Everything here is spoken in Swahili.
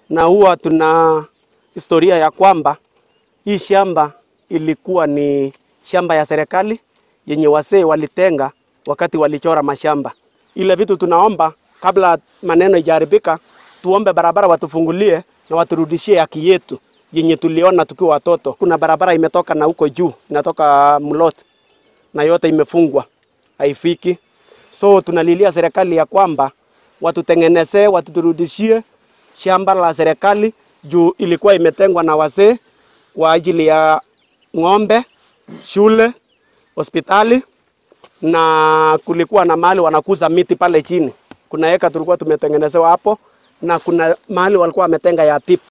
na huwa tuna historia ya kwamba hii shamba ilikuwa ni shamba ya serikali yenye wasee walitenga wakati walichora mashamba. Ile vitu tunaomba kabla maneno ijaharibika, tuombe barabara watufungulie na waturudishie haki yetu yenye tuliona tukiwa watoto. Kuna barabara imetoka na huko juu inatoka Mlot na yote imefungwa haifiki. So tunalilia serikali ya kwamba watutengenezee, watuturudishie shamba la serikali juu ilikuwa imetengwa na wazee kwa ajili ya ng'ombe, shule, hospitali na kulikuwa na mahali wanakuza miti pale chini. Kuna eka tulikuwa tumetengenezewa hapo na kuna mahali walikuwa wametenga ya tip